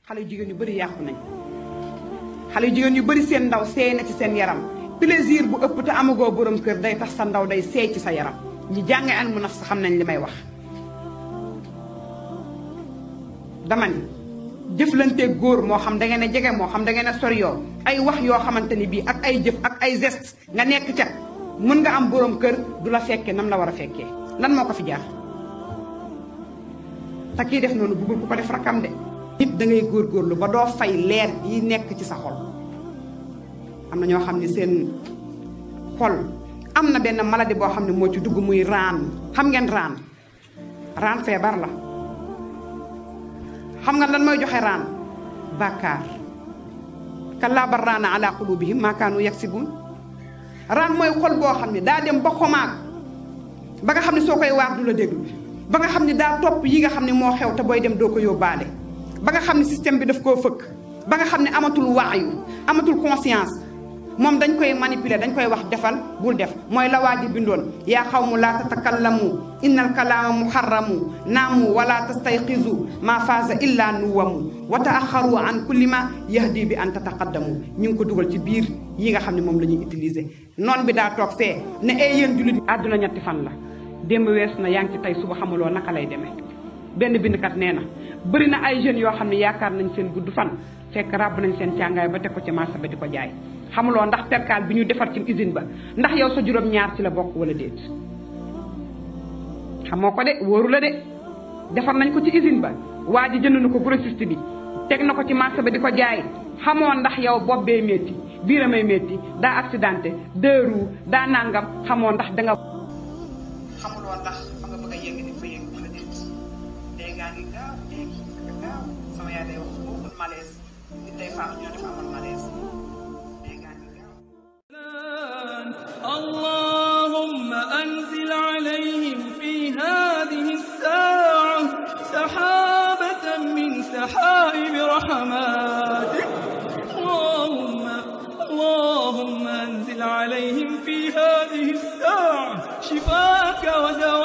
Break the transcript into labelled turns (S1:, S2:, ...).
S1: xale yu jigéen yu bëri yàqu nañ xale yu jigéen yu bëri seen ndaw seey na ci seen yaram plaisir bu ëpp te amagoo borom kër day tax sa ndaw day seey ci sa yaram ñi jànge an mu naf sa xam nañ li may wax dama ni jëflanteeg góor moo xam da ngeen a jege moo xam da ngeen a sori yoo ay wax yoo xamante ni bii ak ay jëf ak ay geste nga nekk ca mën nga am borom kër du la fekkee nam la war a fekkee lan moo ko fi jaar te kii def noonu bëggul ku ko def rakam de nit da ngay góorgóorlu ba doo fay leer yi nekk ci sa xol am na ñoo xam ne seen xol am na benn maladie boo xam ne moo ci dugg muy raan xam ngeen raan raan feebar la xam nga lan mooy joxe raan bàkkaar kallaa bal raana ala qulubihim maa kaanu yaksibun raan mooy xol boo xam ne daa dem ba xomaag ba nga xam ne soo koy waar du la déglu ba nga xam ne daa topp yi nga xam ne moo xew te booy dem doo ko yóbbaale ba nga xam ne système bi daf koo fëkk ba nga xam ne amatul waayu amatul conscience moom dañ koy manipuler dañ koy wax defal bul def mooy la waa ji bindoon yaa xaw mu laa tatakallamu innal kalaama muharramu naamu wala tastayqizu maa faaza illa nuwamu wa taaxaru an kulli ma yahdi bi an tataqaddamu ñu ngi ko dugal ci biir yi nga xam ne moom la ñuy utiliser noon bi daa toog fee ne ay yéen jullit àdduna ñetti fan la démb wees na yaa ngi ci tey suba xamuloo naka lay demee benn bindkat nee na bëri na ay jeunes yoo xam ne yaakaar nañ seen gudd fan fekk ràbb nañ seen càngaay ba teg ko ci marché ba di ko jaay xamuloo ndax perkaal bi ñu defar ci usine ba ndax yow sa juróom ñaar ci la bokk wala déet xamoo ko de wóoru la de defar nañ ko ci usine ba waa ji jënd na ko grossiste bi teg na ko ci marché ba di ko jaay xamoo ndax yow bopp bee métti biiramay métti daa accidenté deux roues daa nangam xamoo ndax danga xamuloo ndax fa nga bëgg a yëng di fa yëng wala déet dee ngaa ngi gaaw léegi nga gaaw sama yaay day wax su bokkul malaise nit day faatu ñoo def amal malaise dee ngaa ngi gaaw
S2: اللهم أنزل عليهم في هذه الساعة سحابة من سحائب رحماتك اللهم اللهم أنزل عليهم في هذه الساعة شفاك ودواء